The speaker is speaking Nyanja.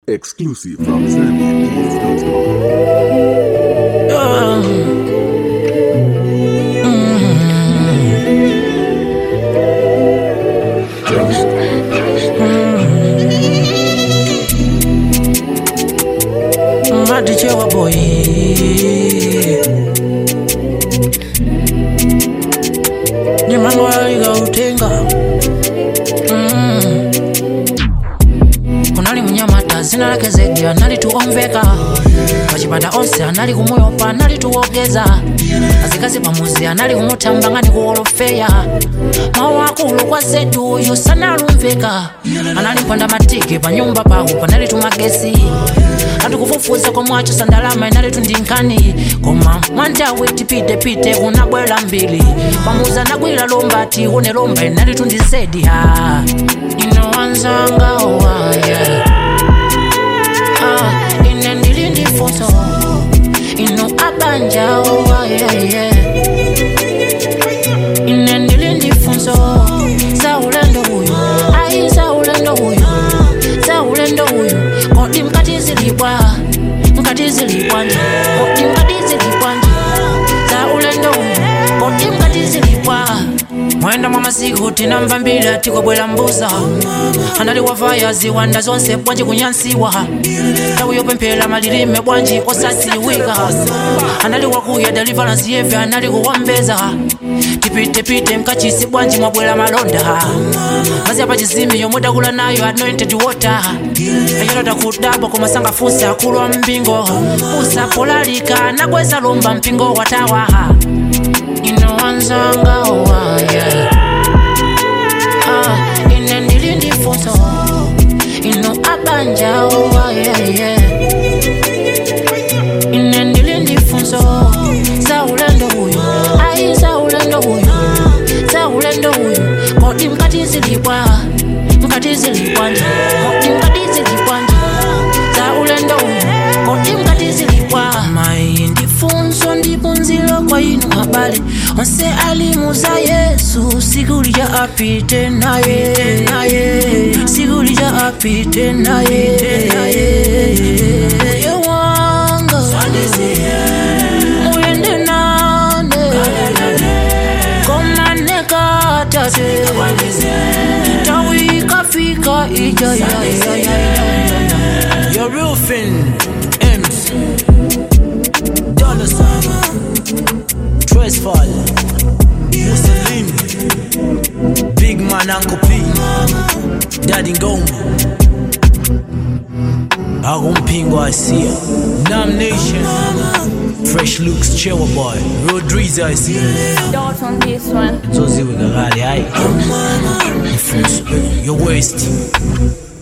Exclusive from ZambianKings.com. madichewa boy nyamangwaliga utenga Mm. kunali munyamata zina lake zedi anali tuomveka pachipata onse anali kumuyopa anali tuwogeza azikazi pamuzi anali kumutambangani kuwolofeya mawu akulu kwa zedu uyu sanalumveka anali mpanda matiki pa nyumba pawo panali tumagesi atikufufuza komwacho sandalama inali tundinkani koma mwandawe tipitepite kunabwera mbili pamuzi anagwira lomba ati une lomba inali tundizedi ha ino wanzanga owaye ah, ine ndili ndifunso ino abanja owayeye ine ndili ndifunso za ulendo uyu ayi za ulendo uyu za ulendo uyu kodi mkati zilibwa mkati zilibwanje kodi mkati zilibwanje za ulendo uyu kodi mkati zilibwa mwenda mwa masiku tinamva mbili atikobwera mbuza anali wavaya ziwanda zonse bwanji kunyansiwa tawu yopemphera malilime bwanji osasiwika anali wakuya deliverance yeve anali kuwambeza tipitepite mkachisi bwanji mwabwera malonda mazi apa chizimi yomwe dakula nayo anointed water ayolota kudabwa komasanga funsi akulu wa mpingo usapolalika nakweza lomba mpingo watawaha ino wanzanga owaye ah, ine ndili ndifunso ino abanja owayeye ine ndili ndifunso za ulendo uyu ayi za ulendo uyu za ulendo uyu kodi mkati zilibwa mkati zilibwanje kodi mkati zilibwanje za ulendo uyu kodi mkati zilibwa mayi ndifunso ndipunziro kwa inu habari onse alimu za yesu siku lija apite naye naye siku lija apite naye Moyo wanga muyende nane komane katate tawi kafika ija ya ya ya ya Your roofing, M's, dollar sign, Tresfall, Mussolini, Big Man Uncle P, Daddy Ngoma, Agumpingo Asia, Nam Nation, Fresh Looks Chewa Boy, Rodriguez Asia, Don't on this one. Zozi Wigagali, aye. Your waist.